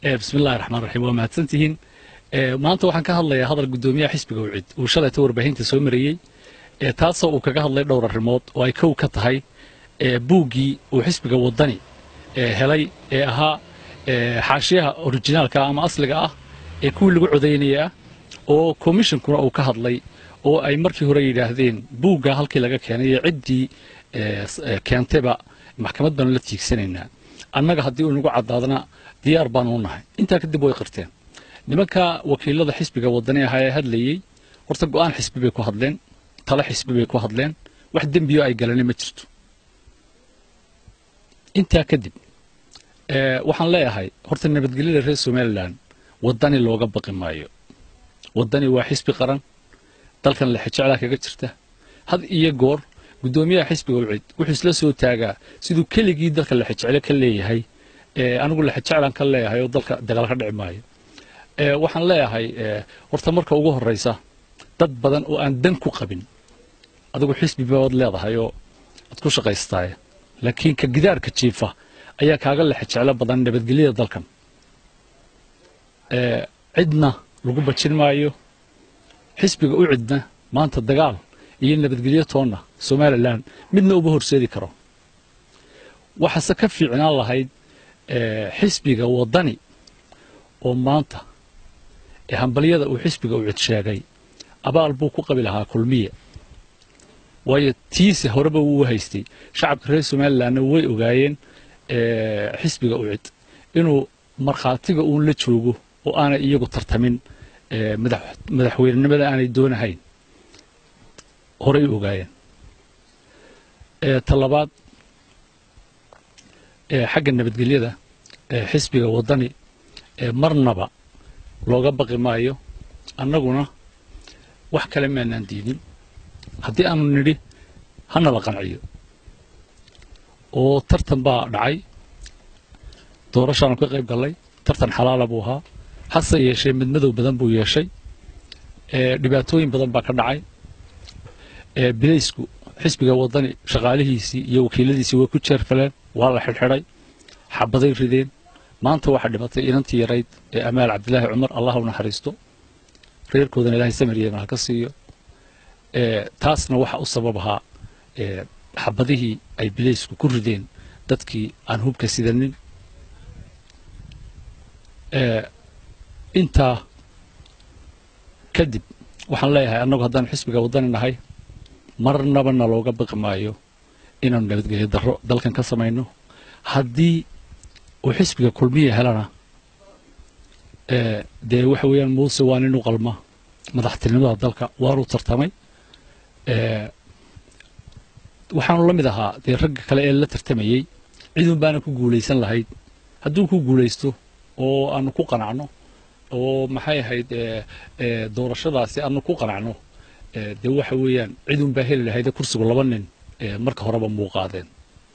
bismillahi raxmaan raxiim waa mahadsantihiin maanta waxaan ka hadlayaa hadal guddoomiyaha xisbiga wicid uu shalayta warbaahinta soo marayey taasoo uu kaga hadlay dhowr arrimood oo ay kow ka tahay buuggii uu xisbiga waddani helay ee ahaa xaashiyaha orijinaalka ama asliga ah ee kuwii lagu codaynaya ah oo komishonkuna uu ka hadlay oo ay markii hore yidhaahdeen buugga halkii laga keenay iyo ciddii keentayba maxkamad baanu la tiigsanaynaa annaga haddii uu nagu caddaadna diyaar baanu u nahay intaa kadib way qirteen nimanka wakiilada xisbiga waddani ahaa ee hadlayey horta go'aan xisbi bay ku hadleen tale xisbi bay ku hadleen wax dembiyo ay galani ma jirto intaa kadib waxaan leeyahay horta nabadgelyada reer somalilan waddani looga baqi maayo waddani waa xisbi qaran dalkan lexejeclaa kaga jirta had iyo goor guddoomiyaha xisbiga wicid wuxuu isla soo taagaa siduu keligii dalka lexejeclo ka leeyahay anigu lexejeclaan ka leeyahay oo dalka dagaal ka dhici maayo waxaan leeyahay horta marka ugu horraysa dad badan oo aan dan ku qabin adigu xisbi baad leedahay oo aad ku shaqaystaay laakiin ka gidaarka jiifa ayaa kaaga lexejeclo badan nabadgelyada dalkan cidna lagu bajin maayo xisbiga u cidna maanta dagaal iyo nabadgelyo toonna somalilan midna uma horseedi karo waxaase ka fiicnaan lahayd xisbiga waddani oo maanta ee hambalyada uu xisbiga u cid sheegay abaal buu ku qabi lahaa kulmiye waayo tiise horeba wuu haystay shacabka reer somalilanna way ogaayeen xisbiga u cid inuu markhaatiga uun la joogo oo aanay iyagu tartamin madaxweynenimada aanay doonahayn horay u ogaayeen ta labaad xagga nabadgelyada xisbiga waddani marnaba looga baqi maayo annaguna wax kale maanaan diidin haddii aanu nidhi hana la qanciyo oo tartan baa dhacay doorashaanu ka qayb gallay tartan xalaala buu ahaa hase yeeshee midmadow badan buu yeeshay dhibaatooyin badan baa ka dhacay bilaysku xisbiga waddani shaqaalihiisii iyo wakiiladiisii way ku jeerfaleen waa la xidhxidhay xabaday rideen maanta waxaa dhimatay inantii yarayd ee amaal cabdilaahi cumar allah u naxariisto reerkoodana ilaahay samir yeeman ha ka siiyo taasna waxa u sabab ahaa xabadihii ay bilaysku ku rideen dadkii aan hubka sidanin intaa kadib waxaan leeyahay annagu haddaan xisbiga waddani nahay marnaba na looga baqi maayo inaanu nabadgelyo darro dalkan ka samayno haddii uu xisbiga kulmiya helana dee waxa weeyaan muuse waa nin u qalma madaxtinimada dalka waanuu tartamay waxaanu la mid ahaa dee ragga kale ee la tartamayey cidun baana ku guulaysan lahayd hadduu ku guulaysto oo aanu ku qanacno oo maxay ahayd doorashadaasi aanu ku qanacno dee waxa weeyaan cidun baa heli lahayd kursigu laba nin marka horeba muuqaadeen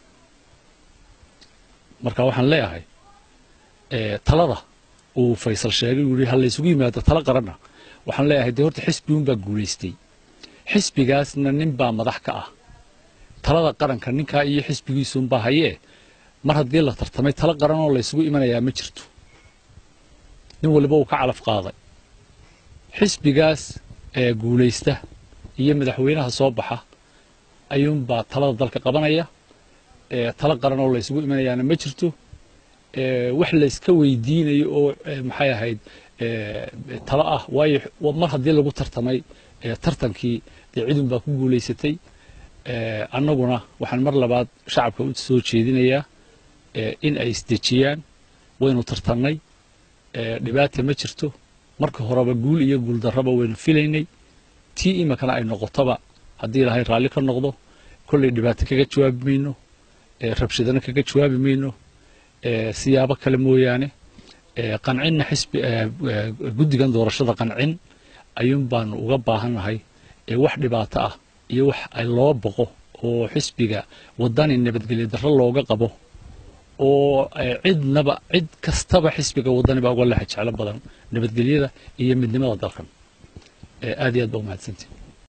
marka waxaan leeyahay talada uu faysal sheegay uu yihi ha laysugu yimaado talo qaranna waxaan leeyahay dee horta xisbigun baa guulaystay xisbigaasna nin baa madax ka ah talada qaranka ninkaa iyo xisbigiisuunbaa hayee mar haddii la tartamay talo qaran oo laysugu imanayaa ma jirto nin waliba uu ka calaf qaaday xisbigaas ee guulaysta iyo madaxweynaha soo baxa ayuunbaa talada dalka qabanaya talo qaran oo laysugu imanayaana ma jirto wax layska weydiinayo oo maxay ahayd talo ah waayo mar haddii lagu tartamay tartankii dee cidun baa ku guulaysatay annaguna waxaan mar labaad shacabka u soo jeedinayaa in ay isdejiyaan waynu tartannay dhibaata ma jirto marka horeba guul iyo guul darraba waynu filaynay tii iminkana ay noqotoba haddii ilaahay raalli ka noqdo kollay dhibaato kaga jawaabi mayno rabshadana kaga jawaabi mayno siyaabo kale mooyaane qancinna xisbi guddigan doorashada qancin ayuun baanu uga baahannahay wax dhibaato ah iyo wax ay loo boqo oo xisbiga waddani nabadgelyo darro looga qabo oo cidnaba cid kastaba xisbiga waddani baa uga lexa jeclo badan nabadgelyada iyo midnimada dalkan aad iyo aad baa umahadsantii